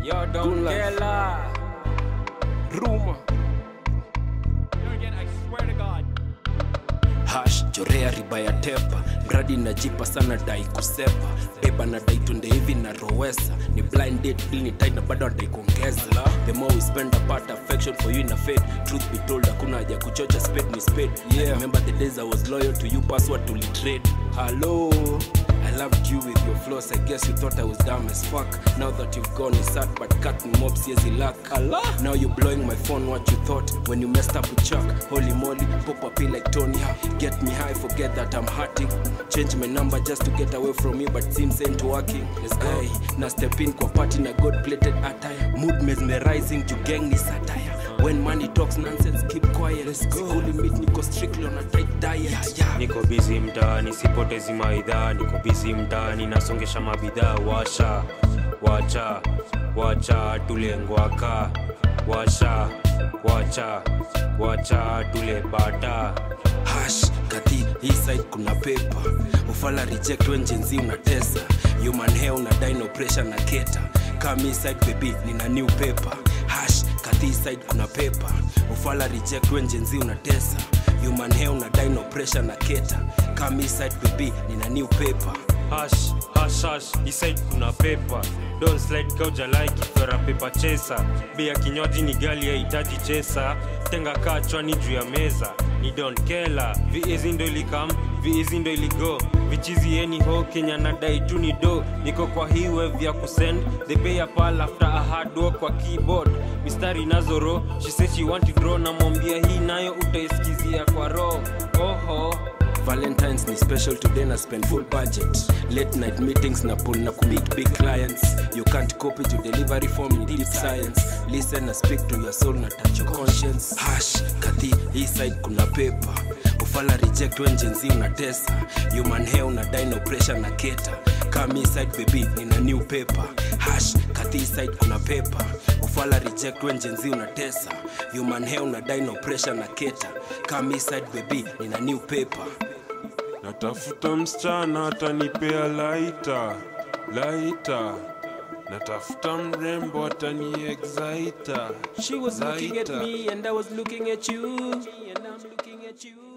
Yo, don't Good life. get la. Ruma Again, I swear to God. hash chorea riba ya tepa mradi najipa sana dai kusepa beba na dai tunde hivi na rowesa ni blind date bill ni tight na bado adai kuongeza the more we spend apart affection for you in a fade truth be told hakuna haja kuchocha spade ni spade yeah. remember the days i was loyal to you password tulitrade hello I loved you with your flaws. I guess you thought I was dumb as fuck. Now that you've gone, it's sad, but cut me mob says luck. Allah. Now you're blowing my phone. What you thought when you messed up with Chuck? Holy moly, pop up like Tony. Ha. Get me high, forget that I'm hurting. Change my number just to get away from you, but seems ain't working. Let's go. Hey, na step in kwa party na god plated attire. Mood mesmerizing, to gang ni satire. When money talks nonsense, keep quiet. Let's go. Holy meat, niko strictly on a tight diet. Yeah, yeah. niko bizi mtaani sipotezi maidhaa niko bizi mtaani nasongesha mabidhaa washa wacha wacha tule ngwaka washa wacha wacha tule bata hash kati hii side kuna pepa ufala reject when jenzi unatesa human hair una dino pressure na keta kami side baby nina new paper hash kati hii side kuna pepa ufala reject when jenzi unatesa human hair una dino pressure na keta kami side baby nina new paper hash hash hash isaid kuna pepa don slide kauja like ifera pepa chesa bei ya kinywaji ni gali yahitaji chesa tenga kaa chwani juu ya meza ni don kela viizi ndo ilikam viizi ndo iligo vichizi yeni ho kenya nadai tu ni do niko kwa hii wave ya kusend the pay a pal after a hard work kwa keyboard mistari nazoro she said she want to draw namwambia hii nayo utaisikizia kwa roho oho valentines ni special today na spend full budget late night meetings na pull na kumeet big clients you can't copy to delivery form in deep science listen na speak to your soul na touch your conscience hash kati hii side kuna paper ufala reject when jenzi unatesa human hair una dino pressure na keta kami side baby nina new paper hash kati hii side kuna paper ufala reject when jenzi unatesa human hair una dino pressure na keta kami side baby nina new paper natafuta msichana atanipea laita laita natafuta mrembo atani exaita She was looking at Later. me and I was looking at you. And I'm looking at you.